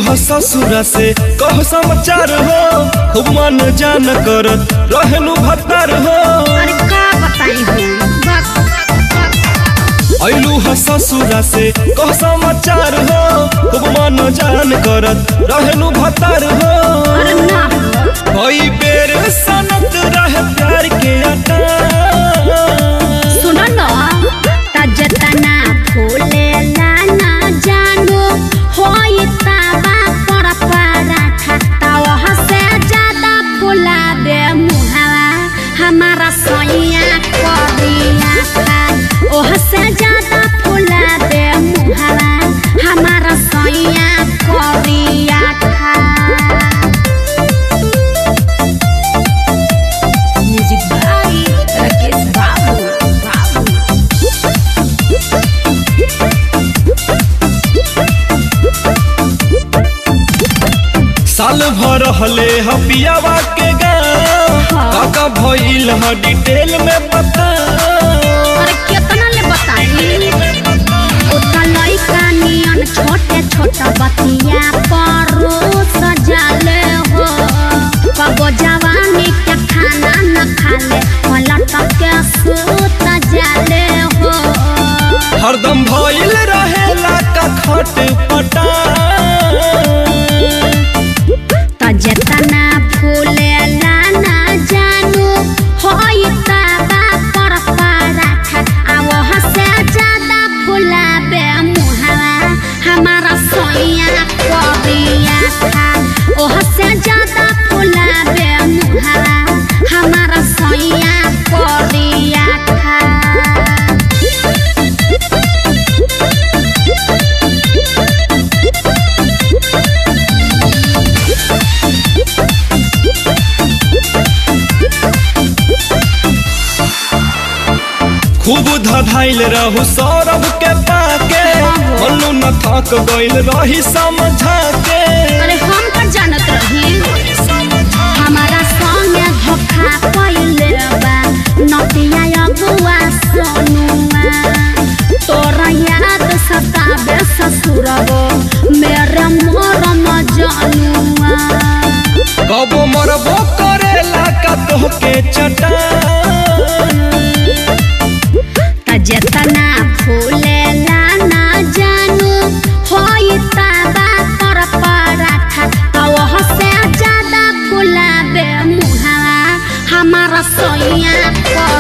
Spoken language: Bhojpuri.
ह ससुरा से कह समाचार हो खूब मन जान करत रहनु भतार हो अरे का बताई हो बक बक ऐलू ह ससुरा से कह समाचार हो खूब मन जान करत रहनु भतार हो अरे ना हो कई बेर सनत रहे प्यार के अटा सुनो न तजतना फूले लाना जानो होई ताबा पर पराठा तावह से ज्यादा फूला दे मुहावा हमारा सोइया करिया था ओह से ज्यादा फूला दे मुहावा हमारा सोइया करिया था म्यूजिक भाई राकेश बाबू बाबू साल भर हले ह पियावा के गाँव हाँ। काका भइल ह डिटेल में बता अरे कितना ले बताई उतना लइका नियन छोटे छोटा बतिया परो सजाले हो कबो जवानी के खाना न खाले पलट के सूत जाले हो हरदम भइल रहेला का खट पटा त जेतना फूले लाना जानू होई ताबा पर पराठा आ वह से ज्यादा फुलाबे मुहावा हमारा सोइया करिया था ओह से ज्यादा फुलाबे मुहावा हमारा सोइया करिया था खूब धधाइल रहू सौरभ के पाके मल्लू न थक गइल रही समझा के अरे हम का जानत रही हमारा संगे धोखा पइले बा नतिया अगुआ सोनुआ तोरा याद सताबे ससुरबो मेरे मोरम जनुआ कबो मरबो करेला का तोहके चटा त जेतना फूले लाना जानू होई ताबा पर पराठा त वह से ज्यादा फुलाबे मुहावा हमारा सोइया